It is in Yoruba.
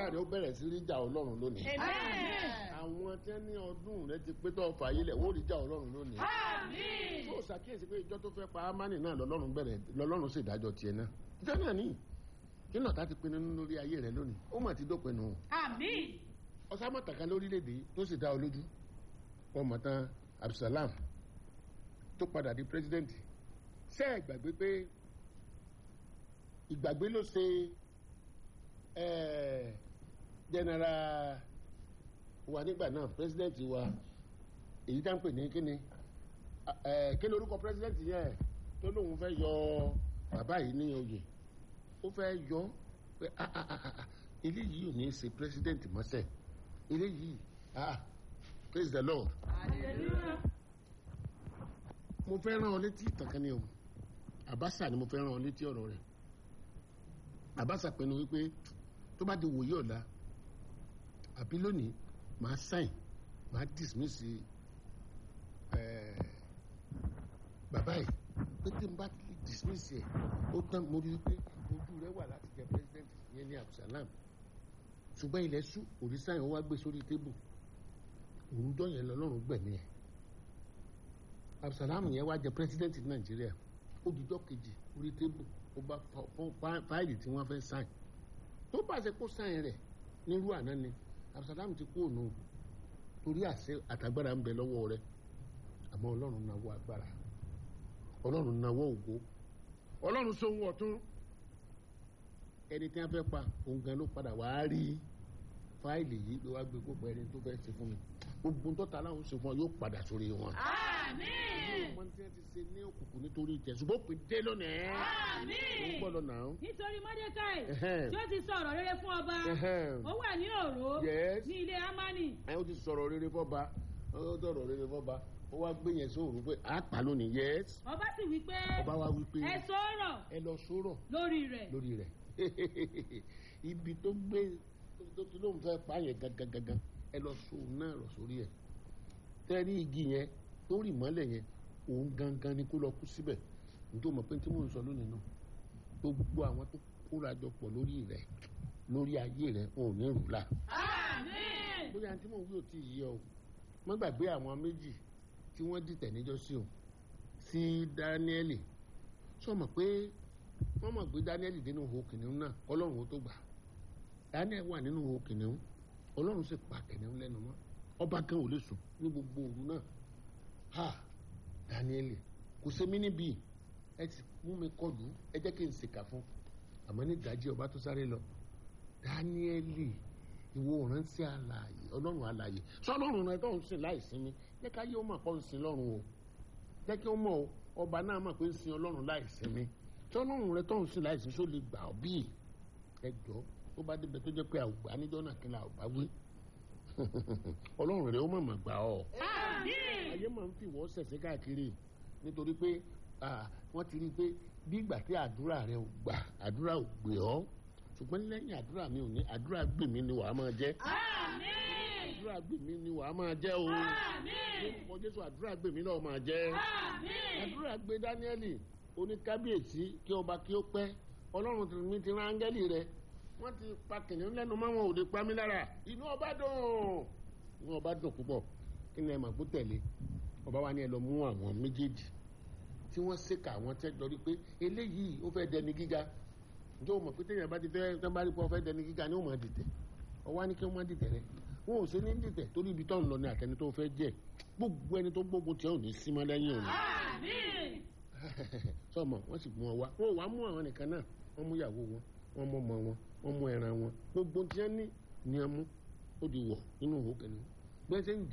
ọ̀tá rẹ̀ ó bẹ̀rẹ̀ sí rí jà ọlọ́run lónìí Amen. àwọn tí wọ́n ní ọdún rẹ̀ ti pé tó fà yí lẹ̀ wọ́n rí jà ọlọ́run lónìí Àmín. tó ṣàkíyèsí pé ìjọ tó fẹ́ pa amani náà lọ́lọ́run bẹ̀rẹ̀ lọ́lọ́run sì dájọ́ tiẹ̀ náà ìjọ náà ní kí náà tá ti pinnu nínú lórí ayé rẹ lónìí ó mà ti dópin nù Àmín. ọ̀sámọ̀tàkà lórílẹ̀‐èdè yìí tó sì dá ọ lójú ọmọ tán Abdulsalam tó padà di pírẹsidẹ́ǹtì ṣé ẹ gbàgbé pé ìgbàgbé ló ṣe ẹ general wa nígbà náà pírẹsidẹ́ǹtì wa èyí tá ń pè ní kíni ẹ kí ni orúkọ pírẹsidẹ́ǹtì yẹn tó lóun fẹ́ yọ bàbá yìí ní oyè ó fẹ́ yọ pé ah ah ah ah eléyìí ò ní í ṣe pírẹsidẹ́ǹtì mọ́sẹ̀ eléyìí ah praise the lord Hallelujah. mo fẹ́ rán ọ létí ìtàn kan ni o àbáṣà ni mo fẹ́ rán ọ létí ọ̀rọ̀ rẹ̀ àbáṣà pinnu wípé tó bá di wòye ọ̀la àbí lónìí màá sáìn màá dismiss ẹ̀ bàbá yìí pé tí n bá ti dismiss ẹ̀ ó tán mo rí i pé ojú rẹ̀ wà láti jẹ president yẹn ní Abdulsalam ṣùgbọ́n ilẹ̀ ṣú òrìṣà yẹn wá gbé sórí tébù òrùjọ́ yẹn lọ́lọ́run gbẹ̀mí ẹ̀ abdulsalam yẹn wá jẹ president nàìjíríà ó dijọ́ kejì orí tébù ó bá fọ fáìlì tí wọ́n fẹ́ sáìn tó pàṣẹ kó sáìn rẹ̀ nírú àná ni abdulsalam ti kú òun torí àṣẹ àtàgbára ń bẹ lọ́wọ́ rẹ̀ àmọ́ ọlọ́run náwó agbára ọlọ́run náwó ògo ọlọ́run sóhun ọ̀tún ẹni tí wọ́n fẹ́ pa òun gan ló padà wá rí fáìlì yìí ló wá gbé gbogbo ẹni tó fẹ́ ṣe fún mi gbogbo ń tọ́ta láwọn ṣe fún ọ yóò padà sórí wọn Àmín. ọmọ tí wọn ti ṣe ní òkùnkùn nítorí ìjẹ ṣùgbọ́n pé dé lónìí. ó ń Àmín. gbọ́dọ̀ náà. nítorí mọ́dékáì Ẹhẹ́n. tí ó ti sọ ọ̀rọ̀ rere fún ọba Ẹhẹ́n. ó wà ní òró Yes. ní ilé amani ẹ ó ti sọ̀rọ̀ rere fọ́ba ó sọ̀rọ̀ rere fọ́ba ó wá gbé yẹn sóòrù pé a pa lónìí yes. ọba sì wí pé ọba wa wí pé ẹ sọ̀rọ̀ ẹ lọ sọ̀rọ̀ lórí rẹ̀ lórí rẹ̀ ibi tó gbé tó tó lóun fẹ́ pa yẹn gangan gangan ẹ lọ sóòrù náà lọ sórí ẹ̀ tẹ́rí igi yẹn tó rì mọ́lẹ̀ yẹn òun gangan ni kó lọ kú síbẹ̀ nítorí mọ̀ pé tí mò ń sọ lónìí náà gbogbo àwọn tó kóra jọ pọ̀ lórí rẹ̀ lórí ayé rẹ̀ wọn ò ní rù la Àmín. bóyá tí mò ń wí ò tí ì yé ọ má gbàgbé àwọn méjì tí wọ́n dìtẹ̀ níjọ́ sí o sí dáníẹ́lì sọ mọ̀ pé wọ́n mọ̀ pé dáníẹ́lì dénú ihò kìnìún náà ọlọ́run ó tó gbà dáníẹ́lì wà nínú ihò kìnìún ọlọ́run sì pa kìnìún lẹ́nu mọ́ ọba kan ò lè sùn ní gbogbo òru náà ha dáníẹ́lì kò ṣe mí níbí ẹ ti mú mi kọlù ẹ jẹ́ kí n ṣèkà fún àmọ́ ní ìdájí ọba tó sáré lọ dáníẹ́lì ìwọ ránṣẹ́ alààyè ọlọ́run alààyè sọlọ́run rẹ tó ń sìn láì sinmi jẹ́ ká yé ó mọ̀ pọ̀ ń sin lọ́run o jẹ́ kí ó mọ̀ o ọba náà mọ̀ pé ń sin ọlọ́run láì sinmi sọlọ́run rẹ tó ń sìn láì sinmi só lè gbà ọ́ bíi ẹ jọ tó bá débẹ̀ tó jẹ́ pé àwùgbà níjọ́ náà kí n là bá wí ọlọ́run rẹ ó mọ̀ mọ̀ gbà ọ́ Àmín. ayé máa ń fi wọ́ sẹ̀sẹ̀ káàkiri nítorí pé ah, wọ́n ti rí i pé bí ìgbà tí àdúrà rẹ ò gbà àdúrà ò gbé ọ́ ṣùgbọ́n lẹ́yìn àdúrà mi ò ní àdúrà gbè mí ni wàá máa jẹ́ Àmín. àdúrà gbè mí ni wàá máa jẹ́ o Àmín. orúkọ jésù àdúrà gbè mí náà máa jẹ́ Àmín. àdúrà gbé dáníẹ́lì oníkábíyèsí kí ọba kí ó pẹ́ ọlọ́run tí mi ti rán áńgẹ́lì rẹ wọ́n ti pa kìnìún lẹ́nu mọ́ wọn ò lè pa mí lára inú ọba dùn inú ọba dùn púpọ̀ kí ni ẹ mà kó tẹ̀lé ọba wa ni ẹ lọ mú àwọn méjèèjì tí wọ́n ṣèkà àwọn tẹ́ lọ rí pé eléyìí ó fẹ́ dẹni gíga ǹjẹ́ o mọ̀ pé téèyàn bá ti fẹ́ tán bá rí pé ó fẹ́ dẹni gíga ni ó máa dìtẹ̀ ọwọ́ á ní kí wọ́n má dìtẹ̀ rẹ wọn ò ṣe ní dìtẹ̀ torí ibi tó ń lọ ní àtẹni tó fẹ́ jẹ́ gbogbo ẹni tó gbógun tí ò ní sí mọ́ lẹ́yìn òní Àmín. sọmọ wọn sì mú wọn wá wọn ò wá mú àwọn nìkan náà wọn mú ìyàwó wọn wọn mú ọmọ wọn wọn mú ẹran wọn gbogbo tí wọn ní ni wọn mú ó di wọ nínú òkè ni gbèsè ń